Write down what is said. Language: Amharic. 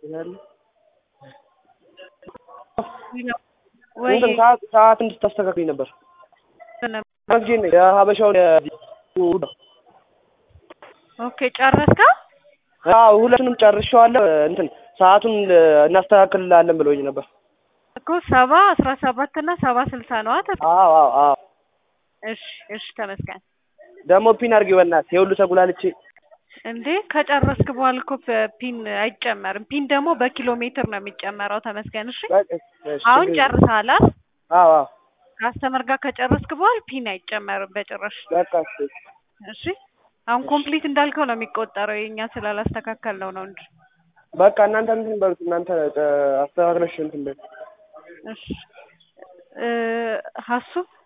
ወይ እንትን ሰዓት ሰዓት እንድታስተካክልኝ ነበር። መስጊድ ነኝ የሀበሻውን የ- ኦኬ ጨረስካ? አዎ ሁለቱንም ጨርሼዋለሁ። እንትን ሰዓቱን እናስተካክልላለን ብሎኝ ነበር። እኮ ሰባ አስራ ሰባት እና ሰባ ስልሳ ነው አተ አዎ አዎ አዎ እሺ እሺ ተመስገን። ደግሞ ፒን አድርጊው በእናትህ የሁሉ ተጉላልቼ እንዴ ከጨረስክ በኋላ እኮ ፒን አይጨመርም። ፒን ደግሞ በኪሎ ሜትር ነው የሚጨመረው። ተመስገን። እሺ በቃ እሺ፣ አሁን ችግር የለም። ጨርሰሃል አይደል? አዎ አዎ ከአስተመር ጋር ከጨረስክ በኋላ ፒን አይጨመርም በጭራሽ። በቃ እሺ እሺ አሁን ኮምፕሊት እንዳልከው ነው የሚቆጠረው። የኛ ስላላስተካከልነው ነው እንጂ። በቃ እናንተ እንትን በሉት እናንተ እ፣ አስተካክለሽ እንትን በይ እሺ እ ሀሱ